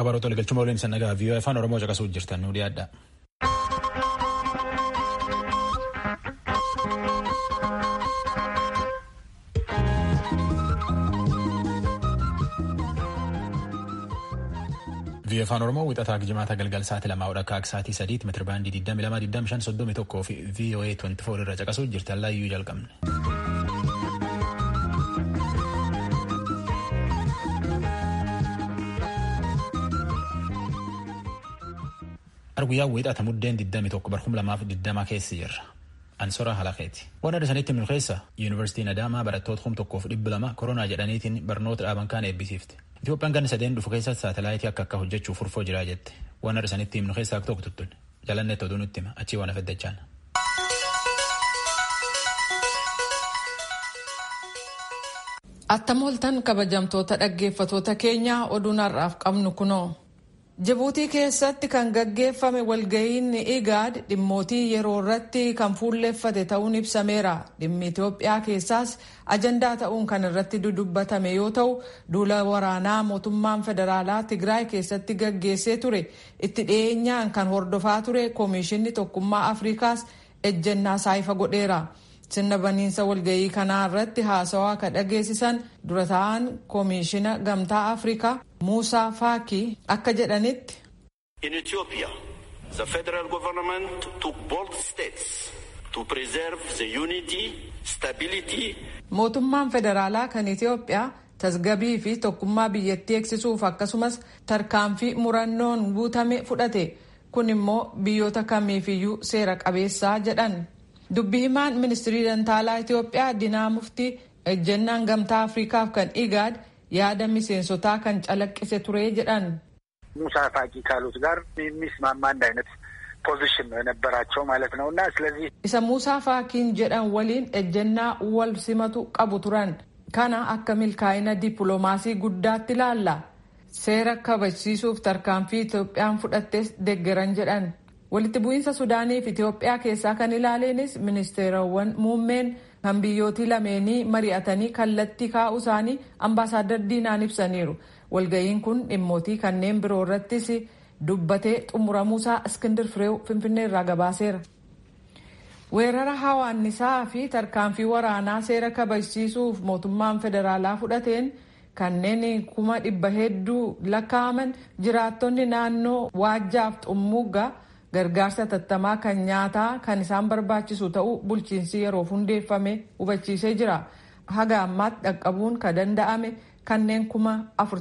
baroota waliigalchuma waliin isa nagaa viiyoo afaan oromoo caqasuuf jirtan nu dhiyaadha. viiyoo afaan oromoo wixataa jimaata galgal sa'aatii lamaa odhakkaa sa'aatii sadiitti meetira baandii 22,25,31 fi viiyoo 24 irra caqasuuf jirtan laayyuu jalqabne. Arguyyaa wixata muddeen 21 barhum lamaaf 20 keessa jirra. Ansora Halaqeeti. Waan adda sanitti himnu keessa Yuunivarsiitiin Adaamaa barattoota kum tokkoof dhibba lama koronaa jedhaniitiin barnoota dhaaban kaan eebbisiifte. Itoophiyaan ganna sadeen dhufu keessatti saatalaayitii akka akka hojjechuuf furfoo jiraa jette. Waan adda sanitti himnu keessaa tokko tuttun. Jalanneetti oduu nutti hima. Achii waan afaddachaan. Attam ooltan kabajamtoota dhaggeeffatoota keenyaa oduun har'aaf qabnu kunoo. Jibuutii keessatti kan gaggeeffame walga'iin igaad dhimmootii yeroo irratti kan fuulleeffate ta'uun ibsameera. Dhimmi Itoophiyaa keessaas ajandaa ta'uun kan irratti dudubbatame yoo ta'u, duula waraanaa mootummaan federaalaa Tigraay keessatti gaggeessee ture itti dhiyeenyaan kan hordofaa ture Koomishinni Tokkummaa Afrikaas ejjennaa saayifa godheera. Sirna baniinsa walga'ii kanaa irratti haasawaa kan dhageessisan dura ta'an koomishina gamtaa Afrikaa Muusaa Faakii akka jedhanitti. In Ethiopia, the federal government took bold steps to preserve the unity, stability. Mootummaan federaalaa kan Itoophiyaa tasgabii fi tokkummaa biyyattii eegsisuuf akkasumas tarkaanfii murannoon guutame fudhate. Kun immoo biyyoota kamiifiyyuu seera qabeessaa jedhan. Dubbi himaan ministirii dantaalaa Itoophiyaa Dinaa Muftii ejjennaan gamtaa Afrikaaf kan igaad yaada miseensotaa kan calaqqise ture jedhan. ሙሳ ፋቂ ካሉት ጋር የሚስማማ አንድ አይነት ፖዚሽን ነው የነበራቸው ማለት ነው እና ስለዚህ isa muusaa faakiin jedhan waliin ejjennaa wal simatu qabu turan kana akka milkaa'ina dippiloomaasii guddaatti ilaalla seera kabachiisuuf tarkaanfii Itoophiyaan fudhattes deggeran jedhan. walitti bu'iinsa sudaanii fi Itoophiyaa keessaa kan ilaaleenis ministeerawwan muummeen kan biyyootii lameenii mari'atanii kallattii kaa'uu isaanii ambaasaaddar diinaan ibsaniiru. Walga'iin kun dhimmootii kanneen biroo irrattis dubbatee xumuramuusaa Iskindir Fireew Finfinnee irraa gabaaseera. Weerara hawaannisaa fi tarkaanfii waraanaa seera kabachiisuuf mootummaan federaalaa fudhateen kanneen kuma dhibba hedduu lakkaa'aman jiraattonni naannoo waajjaaf xummuuggaa gargaarsa tattamaa kan nyaataa kan isaan barbaachisu ta'uu bulchiinsi yeroof hundeeffame hubachiisee jira. Haga ammaatti dhaqqabuun kan danda'ame kanneen kuma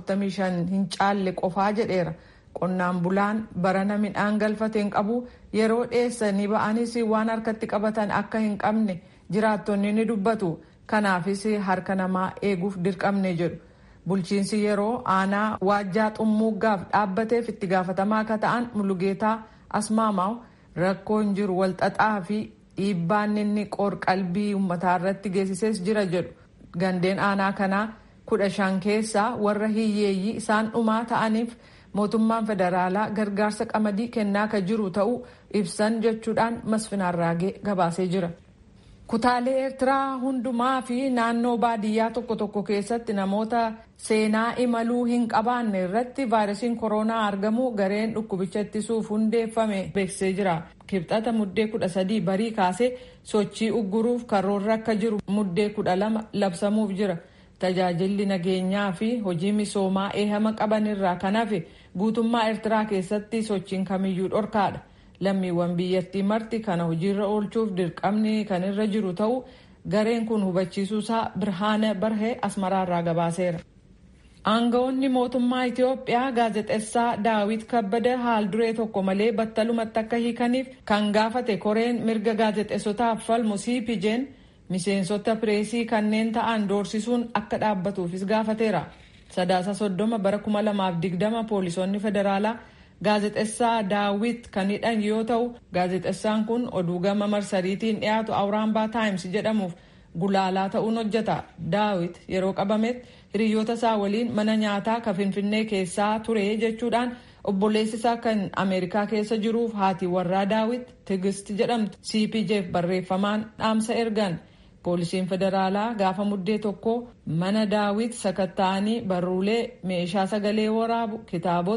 45 hin caalle qofaa jedheera. Qonnaan bulaan barana midhaan galfateen qabu yeroo dheessanii ba'anis waan harkatti qabatan akka hin qabne jiraattonni ni dubbatu. Kanaafis harka namaa eeguuf dirqamne jedhu. Bulchiinsi yeroo aanaa waajjaa xummuuggaaf dhaabbateef itti gaafatamaa akka ta'an mulugeetaa asmaamaw rakkoon jiru walxaxaa fi dhiibbaan inni qoor-qalbii uummataa irratti geessises jira jedhu gandeen aanaa kanaa kudha shan keessaa warra hiyyeeyyii isaan dhumaa ta'aniif mootummaan federaalaa gargaarsa qamadii kennaa kan jiru ta'uu ibsan jechuudhaan masfinaarraagee gabaasee jira. Kutaalee Eertiraa hundumaa fi naannoo baadiyyaa tokko tokko keessatti namoota seenaa imaluu hin qabaanne irratti vaayirasiin koronaa argamu gareen dhukkubicha ittisuuf hundeeffame beeksisee jira. Kibxata muddee kudha sadii barii kaasee sochii ugguruuf karoorra akka jiru muddee kudha lama labsamuuf jira. Tajaajilli nageenyaa fi hojii misoomaa eehama qaban irraa kan hafe guutummaa Eertiraa keessatti sochiin kamiyyuu dhorkaadha. lammiiwwan biyyattii marti kana hojiirra oolchuuf dirqamni kan irra jiru ta'u gareen kun hubachiisuusaa birhaana barhee asmaraarraa gabaaseera. Aangawoonni mootummaa Itoophiyaa gaazexessaa Daawit Kabbada haal duree tokko malee battalumatti akka hiikaniif kan gaafate koreen mirga gaazexessotaaf falmu CPJ'n miseensota pireesii kanneen ta'an doorsisuun akka dhaabbatuufis gaafateera. Sadaasa soddoma bara kuma lamaaf digdama poolisoonni federaalaa gaazexessaa daawit kan hidhan yoo ta'u gaazexessaan kun oduu gama marsariitiin dhiyaatu awuraambaa taayims jedhamuuf gulaalaa ta'uun hojjeta daawit yeroo qabametti hiriyoota isaa waliin mana nyaataa ka finfinnee keessaa ture jechuudhaan obboleessi isaa kan ameerikaa keessa jiruuf haati warraa daawit tigist jedhamtu cpjf barreeffamaan dhaamsa ergan poolisiin federaalaa gaafa muddee tokko mana daawit sakatta'anii barruulee meeshaa sagalee waraabu kitaabota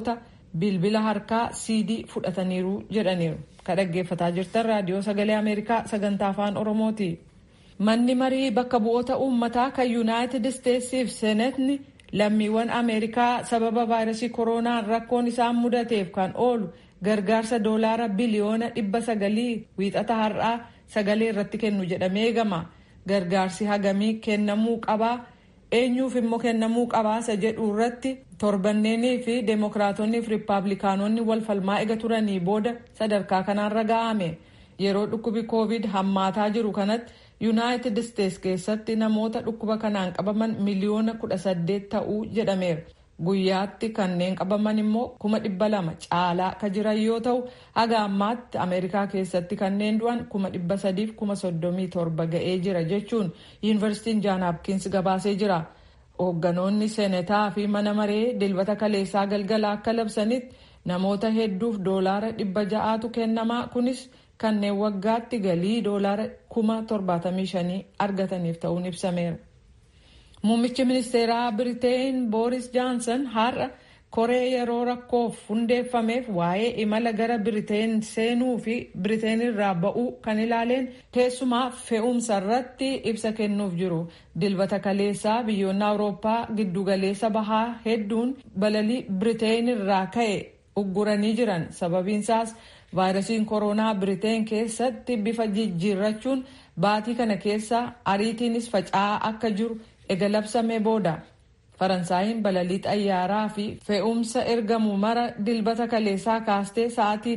bilbila harkaa siidii fudhataniiru jedhaniiru ka dhaggeeffataa jirtan raadiyoo sagalee ameerikaa sagantaa afaan oromooti manni marii bakka bu'oota uummataa kan yuunaayitid isteetsiif seenetni lammiiwwan ameerikaa sababa vaayirasii kooroonaan rakkoon isaan mudateef kan oolu gargaarsa doolaara biliyoona dhibba sagalii wiixata har'aa sagalee irratti kennu jedhamee eegama gargaarsi hagamii kennamuu qabaa eenyuuf immoo kennamuu qabaasa jedhu irratti torbanneenii fi deemokiraatonnii fi riippaabilikaanonni wal falmaa ega turanii booda sadarkaa kanaarra ga'ame yeroo dhukkubi koovid hammaataa jiru kanatti yuunaayitid isteets keessatti namoota dhukkuba kanaan qabaman miliyoona kudha saddeet ta'uu jedhameera guyyaatti kanneen qabaman immoo kuma dhibba lama caalaa ka jiran yoo ta'u haga ammaatti ameerikaa keessatti kanneen du'an kuma dhibba sadiif kuma soddomii torba ga'ee jira jechuun yuunivarsiitiin jaan hapkiins gabaasee jira hoogganoonni seenetaa fi mana maree dilbata kaleessaa galgala akka labsanitti namoota hedduuf doolaara dhibba ja'aatu kennamaa kunis kanneen waggaatti galii doolaara kuma torbaatamii shanii argataniif ta'uun ibsameera. Muummichi ministeeraa Biriteen Booris Johnson har'a koree yeroo rakkoof hundeeffameef waa'ee imala gara Biriteen seenuu fi Biriteen irraa ba'uu kan ilaaleen keessumaa fe'umsa irratti ibsa kennuuf jiru. Dilbata kaleessaa biyyoonni Awurooppaa giddugaleessa bahaa hedduun balalii Biriteen irraa ka'e ugguranii jiran sababiinsaas vaayirasiin kooroonaa Biriteen keessatti bifa jijjiirrachuun baatii kana keessa ariitiinis faca'aa akka jiru ega labsamee booda faransaayiin balalii xayyaaraa fi fe'umsa ergamu mara dilbata kaleessaa kaastee sa'aatii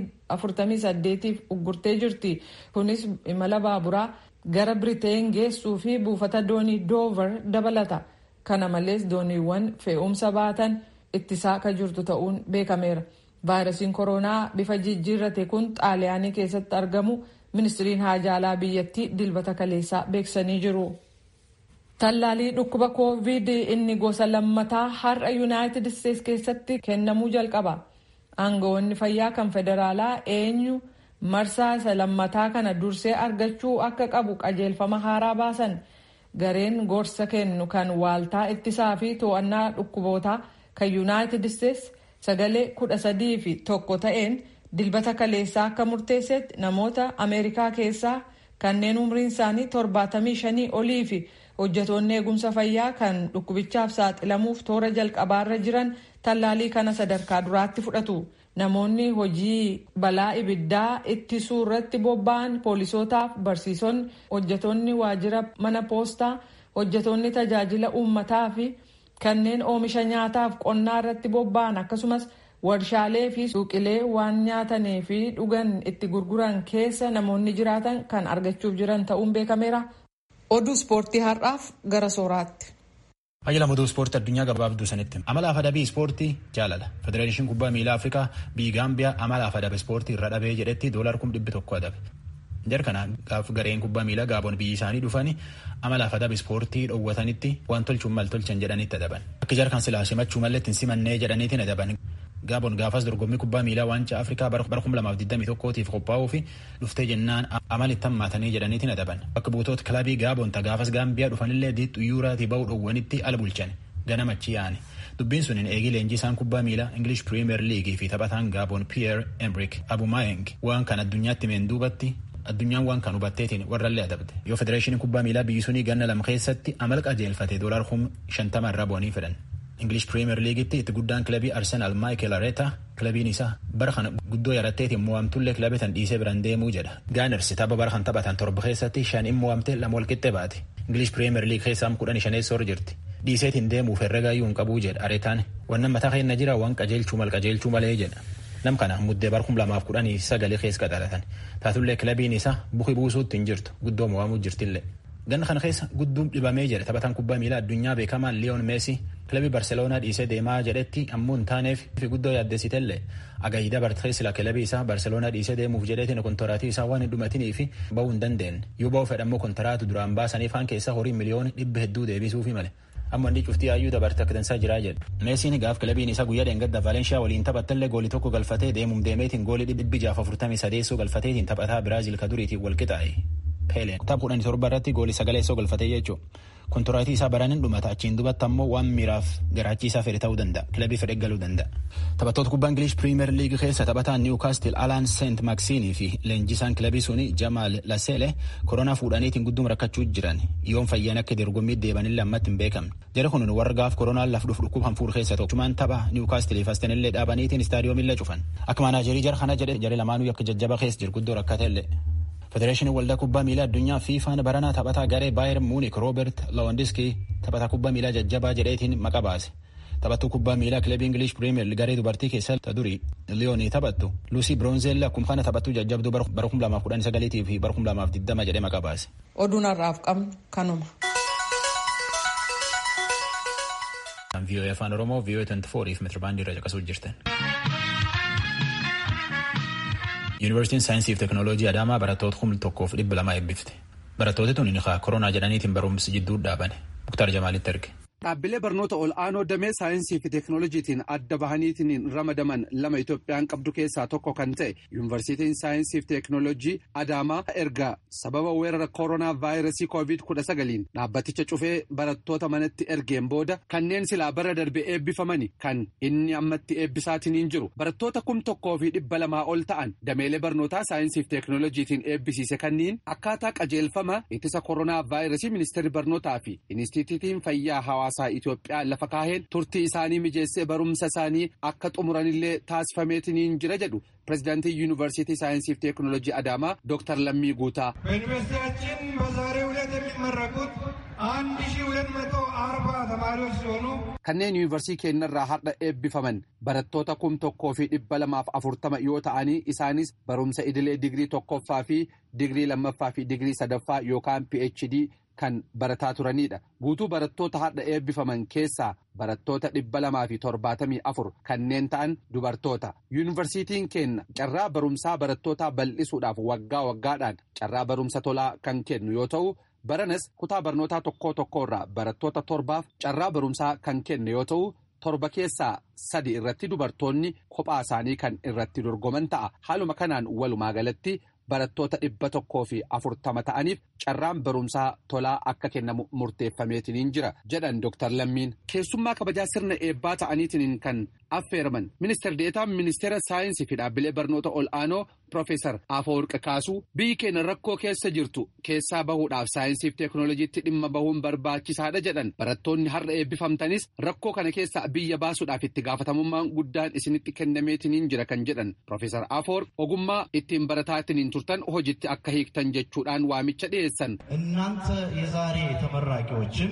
48f uggurtee jirti kunis imala baaburaa gara biriteen geessuu fi buufata doonii doover dabalata kana malees dooniiwwan fe'umsa baatan ittisaa akka jirtu ta'uun beekameera vaayirasiin kooroonaa bifa jijjiirrate kun xaaliyaanii keessatti argamu ministiriin haajaalaa biyyattii dilbata kaleessaa beeksisanii jiru. Tallaalii dhukkuba koovid inni gosa lammataa har'a yuunaayitid isteets keessatti kennamuu jalqaba. Aangawoonni fayyaa kan federaalaa eenyu marsaa isa lammataa kana dursee argachuu akka qabu qajeelfama haaraa baasan. Gareen gorsa kennu kan waaltaa ittisaa fi to'annaa dhukkubootaa kan yuunaayitid isteets sagalee kudha sadii fi tokko ta'een dilbata kaleessaa akka murteessetti namoota ameerikaa keessaa kanneen umriin isaanii torbaatamii shanii olii fi hojjetoonni eegumsa fayyaa kan dhukkubichaaf saaxilamuuf toora jalqabaarra jiran tallaalii kana sadarkaa duraatti fudhatu. Namoonni hojii balaa ibiddaa ittisuu irratti bobba'an poolisootaaf barsiisonni hojjetoonni waajjira mana poostaa hojjetoonni tajaajila uummataa fi kanneen oomisha nyaataaf qonnaa irratti bobba'an akkasumas warshaalee fi suuqilee waan nyaatanii fi dhugan itti gurguran keessa namoonni jiraatan kan argachuuf jiran ta'uun beekameera. Oduu ispoortii har'aaf gara sooraatti. Hayyala moduu ispoortii addunyaa gabaabduu sanitti amala afadabii ispoortii jaalala federeeshin kubbaa miilaa afrikaa biyyi gaambiyaa amala afadabii ispoortii irra dhabee jedhetti doolar kum dhibbi tokko adabe. Jar kana gaaf gareen kubbaa miilaa gaaboon biyyi isaanii dhufanii amala afadabii ispoortii dhoowwatanitti waan tolchuun mal tolchan jedhanitti adaban. Akka jar kan silaa simachuu malee ittiin simannee jedhaniitiin adaban. Gaaboon gaafas dorgommii kubbaa miilaa waancaa Afrikaa bara 2021tiif qophaa'uu fi dhuftee jennaan amala itti hammaatanii jedhaniitiin adaban. Bakka buutoota kilabii Gaaboon ta gaafas Gaambiyaa dhufanillee diixxu yuuraatii ba'uu dhowwanitti ala bulchan ganamachi yaane. Dubbiin sun eegii leenjii isaan kubbaa miilaa English Premier League fi taphataan Gaaboon Pierre Emerick Abumayeng waan kan addunyaatti meen duubatti addunyaan waan kan hubatteetiin warrallee adabde yoo federeeshiniin kubbaa miilaa biyyi sunii ganna lama keessatti amala qajeelfate doolaar kum shantama irra bu'anii fedhan. English Premier Leaguetti itti guddaan kilabii Arsenal Michael Arteta kilabiin isaa bara kana guddoo yaratteetiin mo'amtullee kilabii tan dhiisee biran deemuu jedha. Gaaners tapha bara kan taphatan torba keessatti shaniin mo'amte lama walqixxee baate. English Premier League keessaa kudhan shaneessoo jirti. Dhiiseetiin deemuuf herregaayyuu hin qabuu jedha Aretaan. Wannan mataa keenya jira waan qajeelchuu mal qajeelchuu malee jedha. Nam kana muddee bara kum lamaaf kudhanii sagalee keessa qaxalatan. Taatullee kilabiin isaa buki buusuutti hin jirtu guddoo mo'amuu jirtillee. Ganna kana keessa gudduun dhibamee jedhe taphataan kubbaa miilaa addunyaa beekamaan Liyoon Meesii kilabii Barseloonaa dhiisee deemaa jedhetti ammoo hin taaneef fi guddoo yaaddessitellee agayida barteessila kilabii isaa Barseloonaa dhiisee deemuuf jedheetiin kontoraatii isaa waan hin dhumatinii fi ba'uu hin dandeenye yoo ba'uu fedhammoo kontaraatu duraan baasaniif haan keessaa horii miliyoona dhibba hedduu deebisuufi male. amma inni cuftii hayyuu dabarte akka dansaa jiraa jedhu. Meesiin gaaf kilabiin isaa guyyaa dheengadda Valeenshiyaa waliin taphattallee goolii tokko galfatee deemuum deemeetiin goolii dhibbi jaaf afurtamii sadeessoo galfateetiin taphataa Biraazil ka duriitiin wal qixaa'e. Peeleen tapha kudhanii torba irratti goolii sagaleessoo galfatee jechuudha. kontoraatii isaa baranin dhumata achiin dubatti ammoo waan miiraaf garaachiisaa fedhe ta'uu danda'a kilabii fedhe galuu danda'a. Taphattoota kubbaa Ingilish Piriimeer Liigii keessa taphataan Niwukaastil Alaan Seent Maaksiinii fi leenjisaan kilabii suni Jamaal Lasele koronaa fuudhaniitiin gudduma rakkachuu jiran yoon fayyan akka dorgommii deebanillee ammatti hin beekamne. Jara kun warra gaaf koronaan laf dhufu dhukkuba hanfuur keessa tokko. Cumaan tapha Niwukaastiliif astanillee dhaabaniitiin istaadiyoomillee cufan. Akka maanaajerii jara kana jedhe jara lamaanuu akka jajjaba keessa jiru guddoo rakkatellee. Federeeshinii waldaa kubbaa miilaa addunyaa fiifaan baranaa taphataa garee Baayer Muunik Roobert Lawandiskii taphataa kubbaa miilaa jajjabaa jedheetiin maqa baase. Taphattuu kubbaa miilaa kilabii Ingilish Piriimeer garee dubartii keessa durii Liyoonii taphattu Luusii Biroonzeella akkuma kana taphattuu jajjabduu bara kuma lamaaf kudhan sagaliitii fi bara kuma lamaaf digdama jedhee maqa baase. Oduun har'aaf qabnu kanuma. VOA afaan Oromoo VOA 24 fi meetirabaandii irra caqasuu jirtan. Yuunivarsiitiin saayinsii fi teekinooloojii Adaamaa barattoota kuma tokkoof dhibba lama eebbifte. Barattooti tun koronaa jedhaniitiin barumsi jidduu dhaabane. Muktaar Jamaalitti erge. Dhaabbilee barnoota ol aanoo damee saayinsii fi teekinooloojiitiin adda bahaniitiin ramadaman lama Itoophiyaan qabdu keessaa tokko kan ta'e yuunivarsiitiin saayinsii fi teekinooloojii Adaamaa erga sababa weerara koronaa vaayirasii koovid kudha sagaliin dhaabbaticha cufee barattoota manatti ergeen booda kanneen silaa bara darbe eebbifamani kan inni ammatti eebbisaatiin jiru barattoota kum tokkoo fi dhibba lamaa ol ta'an dameelee barnootaa saayinsii fi teekinooloojiitiin eebbisiise kanniin akkaataa qajeelfama ittisa koronaa vaayirasii ministeerri barnootaa fi inistituutiin fayyaa hawaasaa. Itoophiyaa lafa kaaheen turtii isaanii mijeessee barumsa isaanii akka xumuranillee taasifameetiin jira jedhu pirezidaantii yuunivarsiitii saayinsii fi teekinooloojii Adaamaa Dr. Lammii Guutaa. በዩኒቨርሲቲያችን በዛሬው ዕለት የሚመረቁት አንድ ሺ ሁለት መቶ አርባ ተማሪዎች ሲሆኑ kanneen yuunivarsiitii keenyarraa har'a eebbifaman barattoota kum tokkoo fi dhibba lamaaf afurtama yoo ta'anii isaanis barumsa idilee digirii tokkoffaa fi digirii lammaffaa fi digirii sadaffaa yookaan phd kan barataa turanidha guutuu barattoota har'a eebbifaman keessaa barattoota dhibba lamaa fi torbaatamii afur kanneen ta'an dubartoota yuunivarsiitiin keenya carraa barumsaa barattootaa bal'isuudhaaf waggaa waggaadhaan carraa barumsa tolaa kan kennu yoo ta'u baranas kutaa barnootaa tokkoo tokkorraa barattoota torbaaf carraa barumsaa kan kenne yoo ta'u torba keessaa sadi irratti dubartoonni kophaa isaanii kan irratti dorgoman ta'a haaluma kanaan walumaa galatti. barattoota dhibba tokkoo fi afurtama ta'aniif carraan barumsaa tolaa akka kennamu murteeffameetiin jira jedhan Dr. Lammiin keessummaa kabajaa sirna eebbaa ta'aniitiin kan affeeraman ministeer deetaan ministeera saayinsii fi dhaabbilee barnoota ol aanoo Profeesar Afawarqi Kaasuu biyyi keenya rakkoo keessa jirtu keessaa bahuudhaaf saayinsii fi teekinooloojiitti dhimma bahuun barbaachisaadha jedhan barattoonni har'a eebbifamtanis rakkoo kana keessaa biyya baasuudhaaf itti gaafatamummaan guddaan isinitti kennameetiin jira kan jedhan Profeesar Afawarqi ogummaa ittiin barataatiin turtan hojitti akka hiiktan jechuudhaan waamicha dhiyeessan. እናንተ የዛሬ ተመራቂዎችን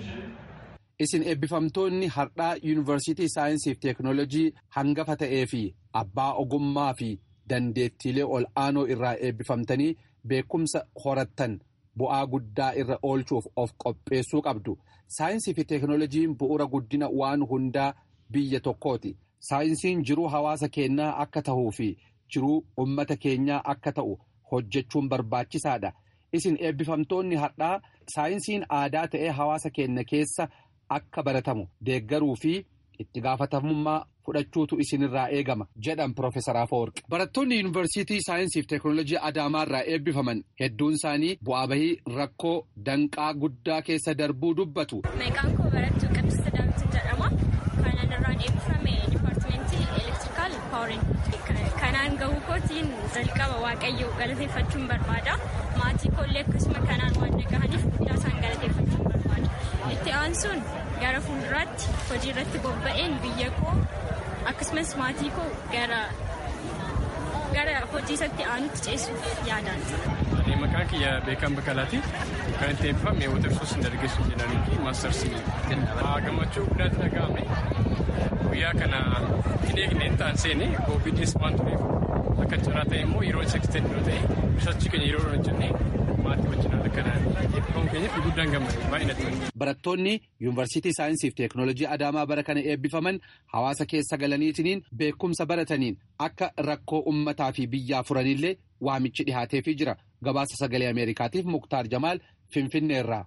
isin eebbifamtoonni har'aa yuunivarsiitii saayinsii fi teekinooloojii hangafa ta'ee fi abbaa ogummaa fi dandeettiilee ol aanoo irraa eebbifamtanii beekumsa horattan bu'aa guddaa irra oolchuuf of qopheessuu qabdu saayinsii fi teekinooloojiin bu'uura guddina waan hundaa biyya tokkooti saayinsiin jiruu hawaasa keenyaa akka ta'uu fi jiruu ummata keenyaa akka ta'u hojjechuun barbaachisaadha isin eebbifamtoonni har'aa saayinsiin aadaa ta'ee hawaasa keenya keessa. akka baratamu deeggaruu fi itti gaafatamummaa fudhachuutu isinirraa eegama jedhan Profeesar Afawarqi. Barattoonni yuunivarsiitii saayinsii fi teekinooloojii Adaamaa irraa eebbifaman hedduun isaanii bu'aa bahii rakkoo danqaa guddaa keessa darbuu dubbatu. Maqaan koo barattuu Qidust Daawit jedhama. Kanan irraan eebbifame dipaartimentii elektirikaal paawurin. Kanaan gahuu kootiin jalqaba waaqayyoo galateeffachuun barbaada. Maatii koollee akkasuma kanaan waan dhagahaniif guddaa isaan galateeffachuun barbaada. Itti aansuun gara fuulduraatti hojii irratti bobba'een biyya koo akkasumas maatii koo gara gara hojii isatti aanutti ceessuuf yaadaan. Maqaan kiyya beekan Bakalaati. Kan itti eebbifame Watersoos Dargaggeessuu jedhanii fi Maastarsii. Gammachuu guddaatti dhaga'ame. Guyyaa kana hin eegneen ta'an seene koovidiis waan tureef akka carraa ta'e immoo yeroo isa extend yoo ta'e risaarchii keenya yeroo hojjennee maatii wajjin haala kanaan eebbifamu keenyaaf guddaan gammade baay'ee natti Barattoonni yuunivarsiitii saayinsii fi teekinooloojii Adaamaa bara kana eebbifaman hawaasa keessa galaniitiin beekumsa barataniin akka rakkoo uummataa fi biyyaa furanillee waamichi dhihaateefii jira. Gabaasa sagalee Ameerikaatiif Muktaar Jamaal Finfinneerraa.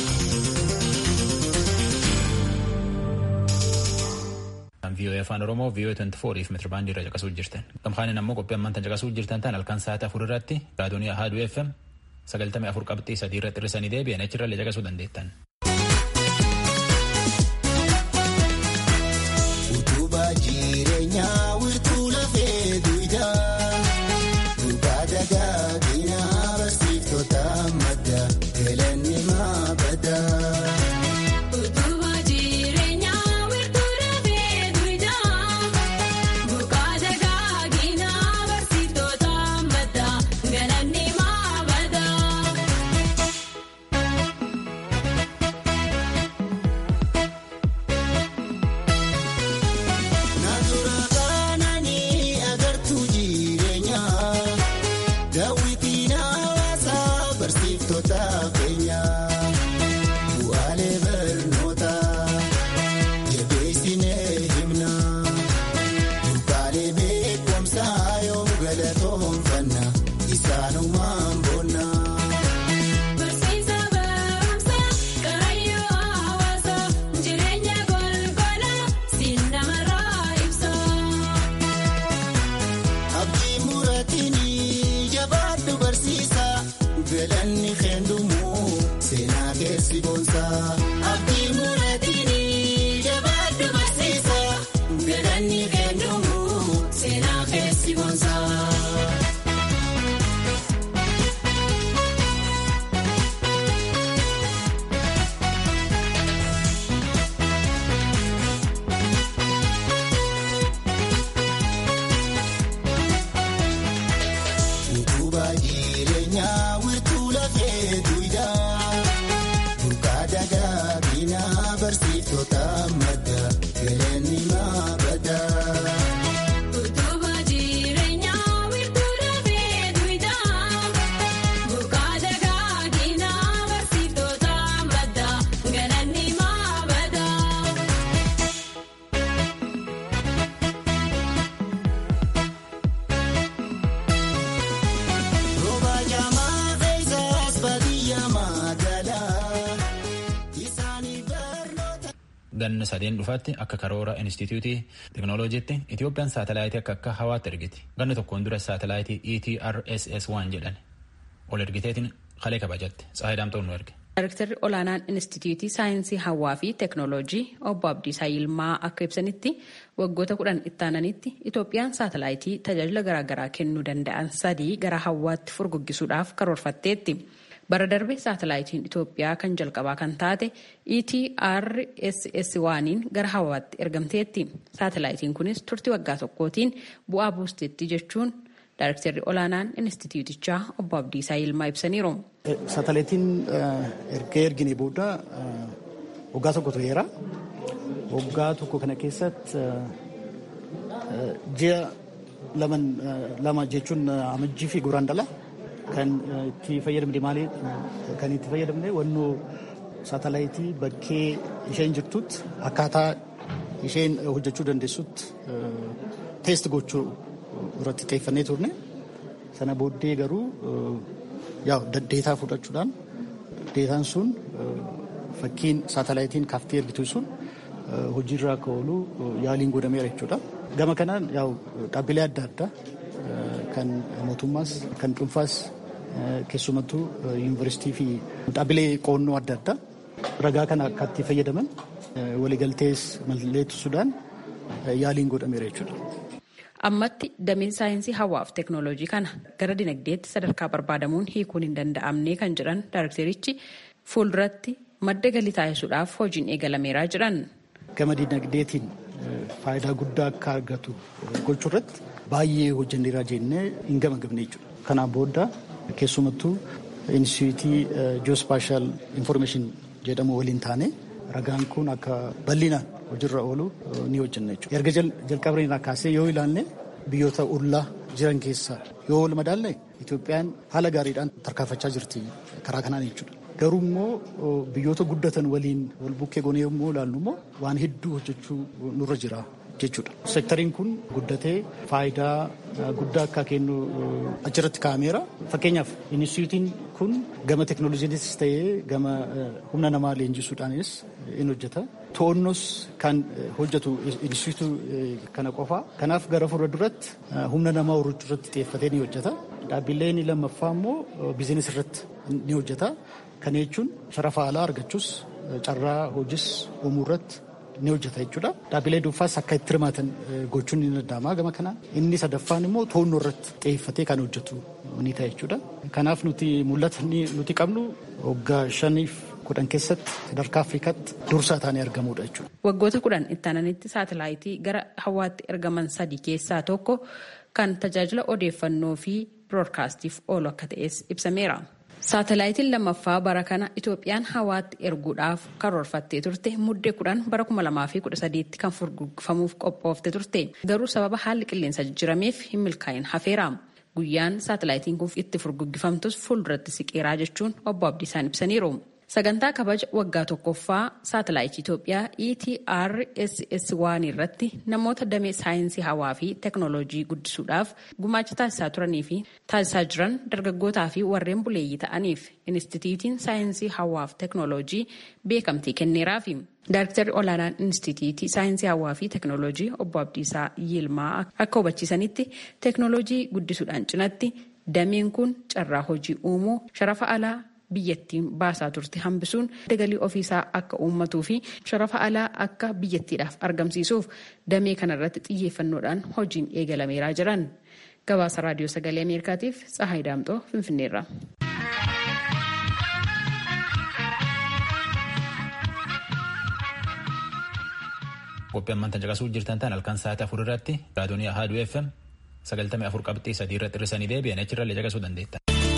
VOA afaan Oromoo VOA 24 fi meetirabaandii irra caqasuu jirtan. Gamkaaniin ammoo qophii ammaan tan caqasuu jirtan tan halkan sa'aatii afur irratti raadiyoonii Ahaaduu FM sagaltamii afur qabxii sadii irratti hir'isanii deebi'an achirra illee caqasuu dandeettan. dagaagina barsiiftota madda galanni maabada. Utuma jireenyaa wiirtuu dafee duwidhaa buqqaa dagaagina barsiiftota madda galanni maabada. Naannoo kananii agartuu jireenyaa daawwitiin hawaasaa barsiiftota keenyaa bu'aalee barnootaa jabeessinee himnaa burqaalee beekumsaa yoom galatoonfanna isaanumaan boonnaa. Barsiisa barumsa karayyoo hawaasa jireenya golgolaa siin namarraa ibsa. Abdii muratiin jabaadhu barsiisa galanni keendumu seenaa keessi boonsa. Abdii muratiin jabaadhu barsiisa galanni keendumu seenaa keessi boonsa. Utubaa jireenyaa wiirtuu lafee duwidhaa burqaa dagaagina barsiiftota madda galanni maabada. Utuma jireenyaa wiirtuu dafee duwidhaa buqqaa dagaagina barsiiftota madda galanni maabada. Rooba jaamaa keessaas baadiyyaa magaalaa isaanii barnoota. ganna sadeen dhufaatti akka karoora inistitiyuutii teknooloojiitti Itoophiyaan saatalaayitii akka akka hawaatti ergiti. Ganna tokkoon dura saatalaayitii ETRSS1 jedhan ol ergiteetiin kalee kabajatte. Tsaahii Daamtoon nu erge. Daayirektarri olaanaan Inistituutii Saayinsii Hawaa fi Teeknooloojii obbo Abdiisaa Yilmaa akka ibsanitti waggoota kudhan ittaananitti Itoophiyaan saatalaayitii tajaajila garaagaraa kennuu danda'an sadii gara hawaatti furguggisuudhaaf karoorfatteetti. Bara darbe saatalaayitiin Itoophiyaa kan jalqabaa kan taate ETRSS waaniin gara hawaatti ergamteetti. Saatalaayitiin kunis turtii waggaa tokkootiin bu'aa buusteetti jechuun Daayirektarri olaanaan Inistituutichaa obbo Abdiisaa Yilmaa ibsaniiru. Saatalaayitiin erga ergine booda waggaa tokko tureera. Waggaa tokko kana keessatti ji'a lama jechuun amajjii fi guraandhala kan itti fayyadamne maali kan itti fayyadamne wannoo saatalaayitii bakkee isheen jirtutti akkaataa isheen hojjechuu dandeessutti teest gochuu irratti xiyyeeffannee turne sana booddee garuu yaa deetaa fudhachuudhaan deetaan sun fakkiin saatalaayitiin kaaftee ergitu sun hojiirra akka oolu yaaliin godhameera jechuudha. Gama kanaan yaa dhaabbilee adda addaa kan mootummaas kan dhuunfaas keessumattuu yuunivarsiitii fi dhaabbilee qoonnoo adda addaa ragaa kana akka itti fayyadaman waliigaltees mallatteessuudhaan yaaliin godhameera jechuudha. Ammatti dameen saayinsii hawaaf teeknooloojii kana gara dinagdeetti sadarkaa barbaadamuun hiikuun hin danda'amne kan jedhan daayirektarichi fuulduratti madda galii taasisuudhaaf hojiin eegalameeraa jedhan. Gama dinagdeetiin faayidaa guddaa akka argatu gochuu irratti baay'ee hojjenneeraa jennee hin gamagamne jechuudha. Kanaan booda keessumattuu inistitiyuutii ji'oospaashaal infoormeeshin jedhamu waliin taane ragaan kun akka bal'inaan hojiirra oolu ni hojjenna jechuudha. Erga jalqabnee kaasee yoo ilaalle biyyoota ollaa jiran keessaa yoo wal madaalle Itoophiyaan haala gaariidhaan tarkaanfachaa jirti karaa kanaan jechuudha. Garuu immoo biyyoota guddatan waliin wal bukkee goonee yommuu ilaallu immoo waan hedduu hojjechuu nurra jira jechuudha. Seektariin kun guddatee faayidaa guddaa akka kennu achirratti kaa'ameera. Fakkeenyaaf inistitiyuutiin kun gama teeknooloojiinis ta'ee gama humna namaa leenjisuudhaanis in hojjeta. To'onnos kan hojjetu inistitiyuutii kana qofa. Kanaaf gara fuula duratti humna namaa horachuu irratti xiyyeeffatee ni hojjeta. Dhaabbileen lammaffaa immoo biizinis irratti ni hojjeta. Kana jechuun sharafa alaa argachuus carraa hojiis uumuu irratti ni hojjeta jechuudha. Dhaabbilee dhuunfaas akka itti hirmaatan gochuun ni danda'ama gama kanaan. Inni sadaffaan immoo toonnoo irratti xiyyeeffatee kan hojjetu ni ta'a jechuudha. Kanaaf nuti mul'atni nuti qabnu waggaa shaniif kudhan keessatti sadarkaa Afrikaatti dursaa taanee argamuudha jechuudha. Waggoota kudhan itti aananitti saatalaayitii gara hawaatti ergaman sadii keessaa tokko kan tajaajila odeeffannoo fi biroodkaastiif oolu akka ta'es ibsameera. Saatalaayitiin lammaffaa bara kana Itoophiyaan hawaatti erguudhaaf karoorfattee turte muddee kudhan bara kuma lamaa fi kudha sadiitti kan furguggifamuuf qophoofte turte. Garuu sababa haalli qilleensa jijjirameef hin milkaa'in hafeera. Guyyaan saatalaayitiin kun itti furguggifamtus fuulduratti siqeeraa jechuun obbo Abdiisaan ibsaniiru. Sagantaa kabaja waggaa tokkoffaa saatalaayitii Itoophiyaa ETRSS waan irratti namoota damee saayinsii hawaa fi teeknooloojii guddisuudhaaf gumaacha taasisaa turanii fi taasisaa jiran dargaggootaa fi warreen buleeyyii ta'aniif Inistituutiin saayinsii hawaa fi teeknooloojii beekamtii kenneeraafi. Daayiriktarri olaanaan Inistituutii saayinsii hawaa fi teeknooloojii obbo Abdiisaa Yilmaa akka hubachiisanitti teeknooloojii guddisuudhaan cinatti dameen kun carraa hojii uumuu sharafa alaa biyyattiin baasaa turte hambisuun galii ofiisaa akka uummatuu fi sharafa alaa akka biyyattiidhaaf argamsiisuuf damee kanarratti xiyyeeffannoodhaan hojiin eegalameeraa jiran gabaasa raadiyoo sagalee ameerikaatiif tsahaay daamxoo finfinneerra. qophii ammaan tan caqasuu jirtan tan halkan sa'aatii afur irratti raadiyoonii ahaduu fm sagaltamii afur qabxii sadii irratti hir'isanii deebi'an achirrallee caqasuu dandeetta.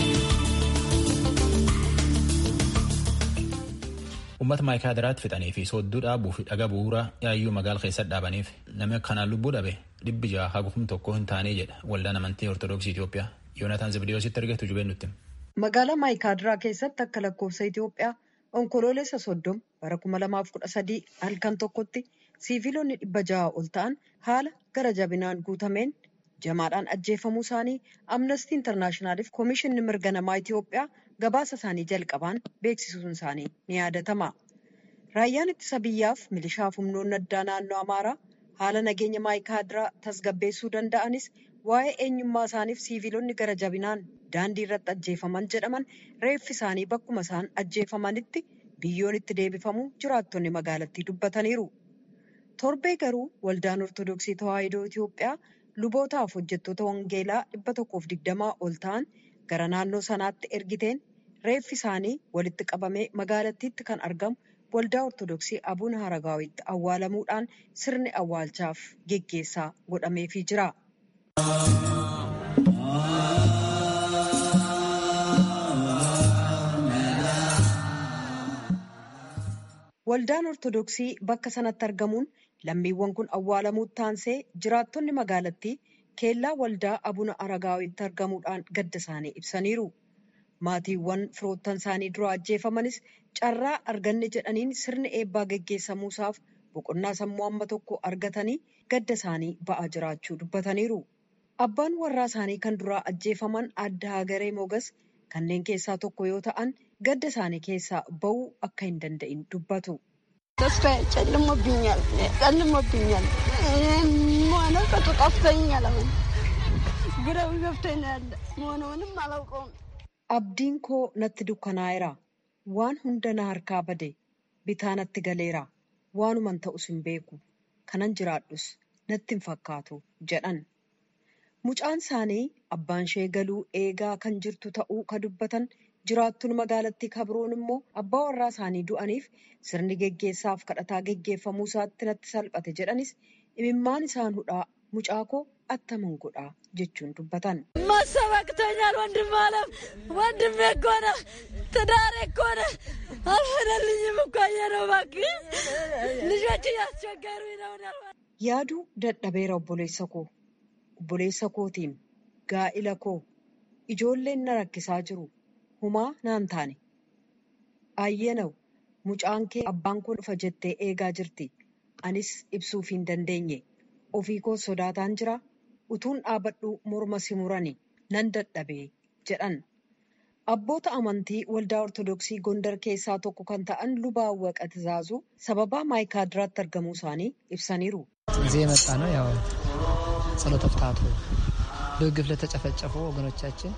Uummata maayikaadiraatti fixanii fi soodduu dhaabuu fi dhaga bu'uuraa yaayyuu magaala keessatti dhaabaniif namni kanaan lubbuu dhabe dhibbi jaha hagufum tokko hin taane jedha waldaan amantii ortodoksii Itoophiyaa Yoonataan Zibdiyoositti argatu jubeen nutti. Magaalaa maayikaadiraa keessatti akka lakkoofsa Itoophiyaa onkoloolessa soddom bara kuma lamaaf kudha sadii halkan tokkotti siiviloonni dhibba jaha ol ta'an haala gara jabinaan guutameen jamaadhaan ajjeefamuu isaanii amnestii intarnaashinaaliif koomishinni mirga namaa Itoophiyaa gabaasa isaanii jalqabaan beeksisuun isaanii ni yaadatama. Raayyaan ittisa biyyaaf milishaaf humnoonni addaa naannoo Amaaraa haala nageenya maayikaadiraa tasgabbeessuu danda'anis waa'ee eenyummaa isaaniif siiviloonni gara jabinaan daandii irratti ajjeefaman jedhaman reeffi isaanii bakkuma isaan ajjeefamanitti biyyoon itti deebifamu jiraattonni magaalattii dubbataniiru. Torbee garuu waldaan Ortodoksii Tawaahidoo Itoophiyaa lubootaaf hojjettoota wangeelaa dhibba tokkoof digdamaa ol ta'an gara naannoo sanaatti ergiteen reeffi isaanii walitti qabamee magaalattiitti kan argamu waldaa Ortodoksii Abuun Haragaawitti awwaalamuudhaan sirni awwaalchaaf geggeessaa godhameefii jira. Waldaan Ortodoksii bakka sanatti argamuun lammiiwwan kun awwaalamuutti taansee jiraattonni magaalattii keellaa waldaa abuna aragaawitti argamuudhaan gadda isaanii ibsaniiru. Maatiiwwan firoottan isaanii dura ajjeefamanis carraa arganne jedhaniin sirni eebbaa geggeessamuusaaf boqonnaa sammuu amma tokko argatanii gadda isaanii ba'aa jiraachuu dubbataniiru. Abbaan warraa isaanii kan duraa ajjeefaman adda hagaree mogas kanneen keessaa tokko yoo ta'an gadda isaanii keessaa ba'uu akka hin danda'in dubbatu. ተስፋዬ ጨልሞብኛል ጨልሞብኛል መሆነቀቱ ጠፍቶኛል አሁን ግረው ገብቶኝ ነው ያለ መሆነውንም አላውቀውም Abdiin koo natti dukkanaa'eera. Waan hunda na harkaa bade. Bitaa natti galeera. Waanuman ta'us hin beeku. Kanan jiraadhus natti hin fakkaatu jedhan. Mucaan isaanii abbaan ishee galuu eegaa kan jirtu ta'uu ka dubbatan jiraattuun magaalattii kabroon immoo abbaa warraa isaanii du'aniif sirni geggeessaaf kadhataa geggeeffamuu isaatti natti salphate jedhanis imimmaan isaan hudhaa mucaa koo attaman godhaa jechuun dubbatan. ማሰብ አቅቶኛል ወንድም አለም ወንድሜ እኮ ነህ ትዳሬ እኮ ነህ አልሆነልኝም እኮ ነው እባክህ ልጆች እያስቸገሩኝ ነው Yaaduu dadhabeera obboleessa koo. Obboleessa kootiin gaa'ila koo ijoolleen na rakkisaa jiru. Humaa naan taane. Ayyeenaw mucaan kee abbaan koo dhufa jettee eegaa jirti. Anis ibsuuf hin dandeenye. Ofii koo sodaataan jira. Utuun dhaabadhu morma si murani nan dadhabee jedhan. Abboota amantii waldaa Ortodoksii Gondar keessaa tokko kan ta'an lubaa Awwaqa Tizaazuu sababaa maayikaadiraatti argamuu isaanii ibsaniiru. እዚህ የመጣ ነው ያው ጸሎተ ፍትሐቱ በግፍ ለተጨፈጨፉ ወገኖቻችን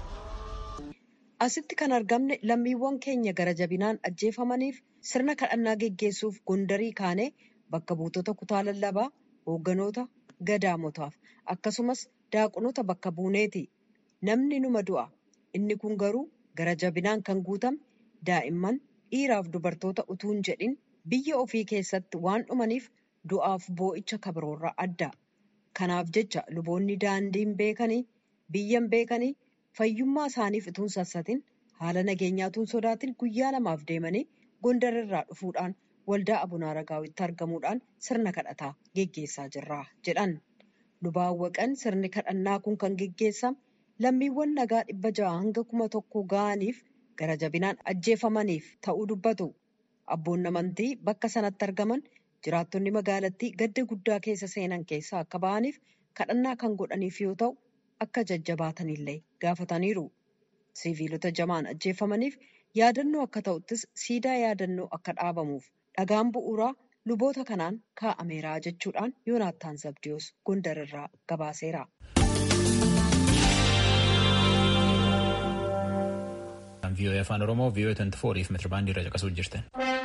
Asitti kan argamne lammiiwwan keenya gara jabinaan ajjeefamaniif sirna kadhannaa geggeessuuf Gondarii kaanee bakka buutota kutaa lallabaa hoogganoota gadaamotaaf akkasumas daaqonoota bakka buuneeti namni numa du'a inni kun garuu gara jabinaan kan guutame daa'imman dhiiraaf dubartoota utuu hin jedhin biyya ofii keessatti waan dhumaniif du'aaf boo'icha kabiroorraa adda kanaaf jecha luboonni daandiin beekanii biyyan beekanii fayyummaa isaaniif utuu hin sassatin haala nageenyaatuun sodaatin guyyaa lamaaf deemanii gondarirraa dhufuudhaan waldaa abunaa ragaawitti argamuudhaan sirna kadhataa geggeessaa jirra jedhan lubaawwaqan sirni kadhannaa kun kan geggeessame lammiiwwan nagaa dhibba ja'a hanga kuma tokko ga'aniif gara jabinaan ajjeefamaniif ta'uu dubbatu abboonni amantii bakka sanatti argaman jiraattonni magaalattii gadda guddaa keessa seenan keessaa akka ba'aniif kadhannaa kan godhaniif yoo ta'u akka jajjabaatanillee gaafataniiru siviilota jamaan ajjeefamaniif yaadannoo akka ta'uttis siidaa yaadannoo akka dhaabamuuf dhagaan bu'uuraa luboota kanaan kaa'ameera jechuudhaan yoonaattaan zabdiyoos gondarirraa gabaaseera. vii'oo'ee afaan oromoo vii'oo'ee 24 fi meetirabaandii irra caqasuu jirtan.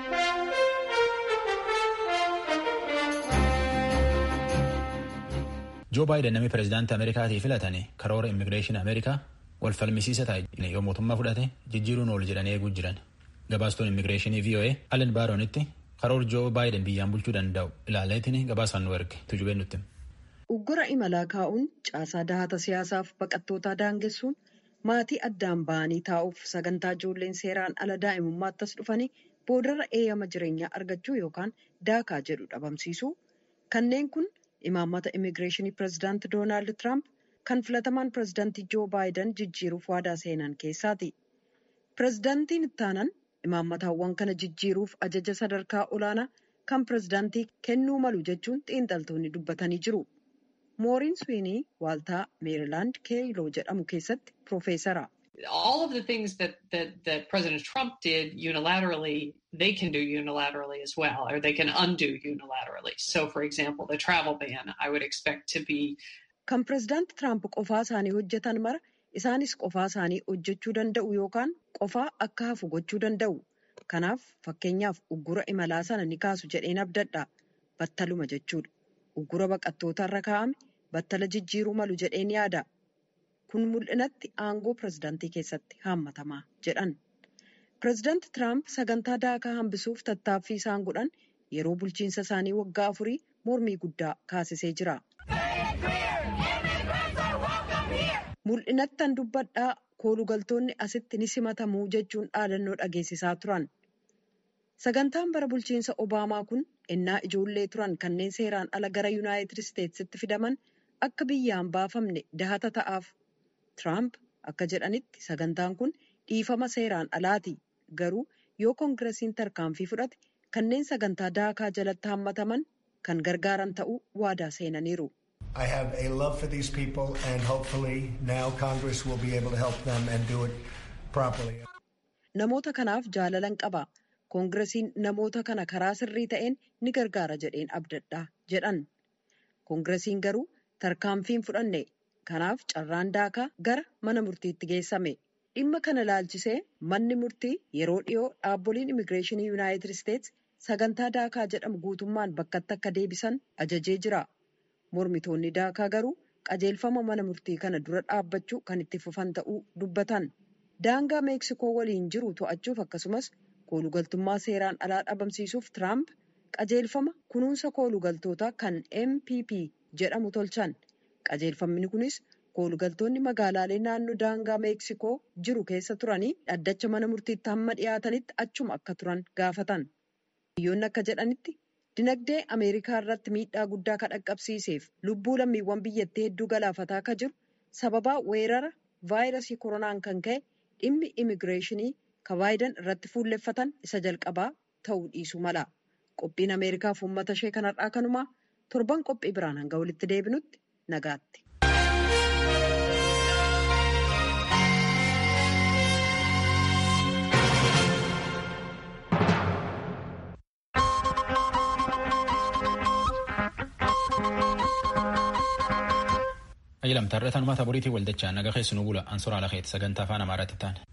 joo baayiden namni pireezidaantii ameerikaatii filatanii karoora immigireeshinii ameerikaa wal falmisiisa ta'e yoo mootummaa fudhate jijjiiruun ol jedhanii eeguu jiran gabaastuun immigireeshinii voa allen baaronitti karoora joo baayiden biyyaan bulchuu danda'u ilaaleetiin gabaasaan nu erge tujubeen nutti. uggura imalaa kaa'uun caasaa dahata siyaasaaf baqattootaa daangessuun maatii addaan ba'anii taa'uuf sagantaa ijoolleen seeraan ala daa'imummaattas dhufanii boodarra eeyyama jireenyaa argachuu yookaan daakaa jedhu dhabamsiisu kanneen kun imaammata immigireeshinii pireezidaanti doonaald tiraamp kan filatamaan pireezidaantii joo baayiden jijjiiruuf waadaa seenan keessaati pireezidaantiin ittaanan imaammatawwan kana jijjiiruuf ajaja sadarkaa olaanaa kan pireezidaantii kennuu malu jechuun xiinxaltoonni dubbatanii jiru mooriin swiinii waaltaa meerilaand keeyiloo jedhamu keessatti piroofeesara. all of the things that, that, that President Trump did unilaterally, they can do unilaterally as well, or they can undo unilaterally. So, for example, the travel ban, I would expect to be. Kan pireezidaanti Tiraamp qofaa isaanii hojjetan mara isaanis qofaa isaanii hojjechuu danda'u yookaan qofaa akka hafu gochuu danda'u. Kanaaf fakkeenyaaf uggura imalaa sana ni kaasu jedheen abdadha. Battaluma jechuudha. Uggura baqattoota irra kaa'ame battala jijjiiruu malu jedheen yaada. kun mul'inatti aangoo pireezidaantii keessatti haammatamaa jedhan pireezidaanti tiraamp sagantaa daakaa hambisuuf tattaaffii isaan godhan yeroo bulchiinsa isaanii waggaa afurii mormii guddaa kaasisee jira. mul'inattan dubbadhaa koolugaltoonni asitti ni simatamuu jechuun dhaadannoo dhageessisaa turan sagantaan bara bulchiinsa obaamaa kun ennaa ijoollee turan kanneen seeraan ala gara yuunaayitid isteetsitti fidaman akka biyyaan baafamne dahata ta'aaf. Tiraamp akka jedhanitti sagantaan kun dhiifama seeraan alaati garuu yoo koongiresiin tarkaanfii fudhate kanneen sagantaa daakaa jalatti hammataman kan gargaaran ta'uu waadaa seenaniiru. I have a love for these people and hopefully now Congress will be able to help them and do it properly. Namoota kanaaf jaalalan qaba. Koongiresiin namoota kana karaa sirrii ta'een ni gargaara jedheen abdadha jedhan. Koongiresiin garuu tarkaanfiin fudhanne. Kanaaf carraan daakaa gara mana murtiitti geessame. Dhimma kana laalchisee manni murtii yeroo dhiyoo dhaabboliin immigireeshinii yuunaayitid isteetsi sagantaa daakaa jedhamu guutummaan bakkatti akka deebisan ajajee jira. Mormitoonni daakaa garuu qajeelfama mana murtii kana dura dhaabbachuu kan itti fufan ta'uu dubbatan. Daangaa meeksikoo waliin jiru to'achuuf akkasumas koolugaltummaa seeraan alaa dhabamsiisuuf Tiraamp qajeelfama kunuunsa koolugaltootaa kan MPP jedhamu tolchan. qajeelfamni kunis koolugaltoonni magaalaalee naannoo daangaa meeksikoo jiru keessa turanii dhaddacha mana murtiitti hamma dhiyaatanitti achuma akka turan gaafatan biyyoonni akka jedhanitti dinagdee ameerikaa irratti miidhaa guddaa kan dhaqqabsiiseef lubbuu lammiiwwan biyyattii hedduu galaafataa akka jiru sababaa weerara vaayirasii koronaan kan ka'e dhimmi imigireeshinii kan baayiden irratti fuulleffatan isa jalqabaa ta'uu dhiisuu mala qophiin ameerikaaf uummata ishee kanarraa kanumaa torban qophii biraan hanga walitti deebinutti. nagaatti. Ayyalamtaa irra tanumaa taphooriitii waldachaa naga keessu nu bula ansoraa lakeeti sagantaa afaan amaaraatti ta'an.